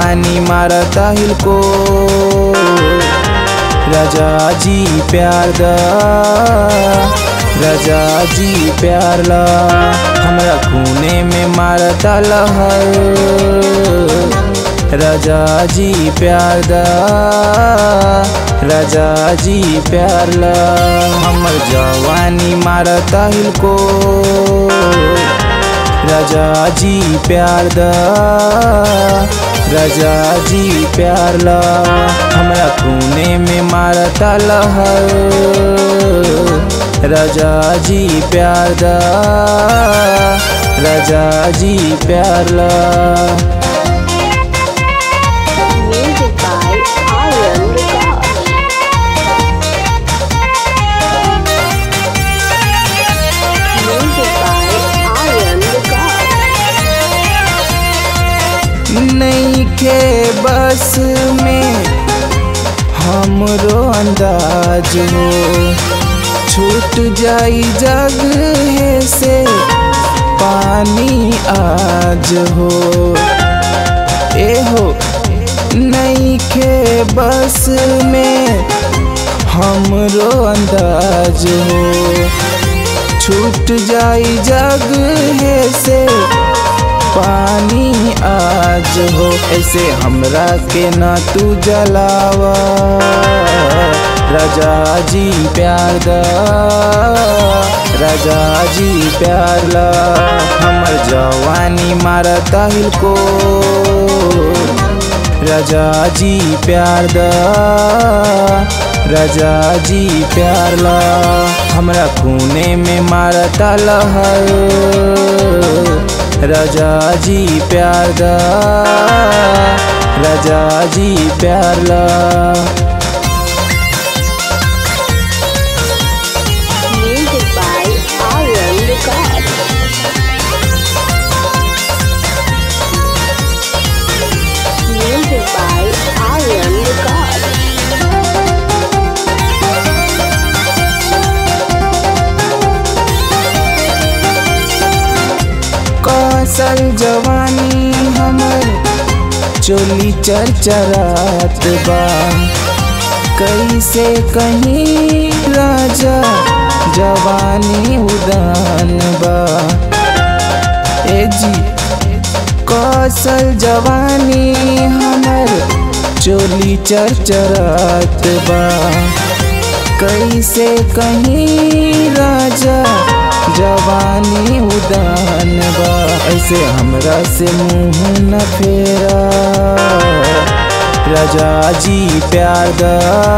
जवानी मारता हिलको राजा जी प्यार दा राजा जी प्यार ला हमरा खूने में मारता लहर राजा जी प्यार दा राजा जी प्यार ला हमर जवानी मारता हिलको राजा जी प्यार दा राजा जी प्यार ला हमरा खूने में मारता लहर राजा जी प्यार दा राजा जी प्यार ला Music by Aryan Records. Music by Aryan Records. नहीं के बस में हमरो अंदाज हो छूट जाई जग से पानी आज हो ए हो नहीं के बस में हमरो अंदाज हो छूट जाई जग से पानी आज हो ऐसे हमरा के ना तू जलावा राजा जी प्यार दा राजा जी प्यार ला हमर जवानी मारता हिलको राजा जी प्यार दा राजा जी प्यार ला हमरा खूने में मारता लहर राजा जी प्यार दा राजा जी प्यार ला Music by Aryan Records. Music by Aryan Records. कौशल जवानी हमर चोली चरचरात बा कैसे कहीं राजा जवानी उदान बा ए जी कौशल जवानी हमर चोली चरचरात बा कैसे कहीं राजा जवानी उदान बा ऐसे हमरा से मुंह न फेरा राजा जी प्यार दा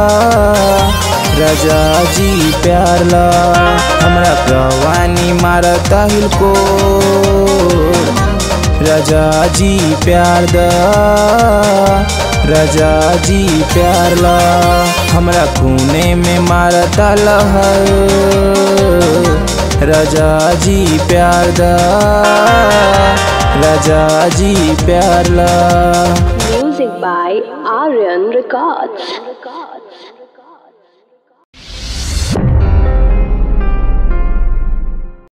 राजा जी प्यार ला हमरा जवानी मारता हिलको राजा जी प्यार दा राजा जी प्यार ला हमरा खूने में मारता लहर राजा जी प्यार दा राजा जी प्यार ला Music by Aryan Records.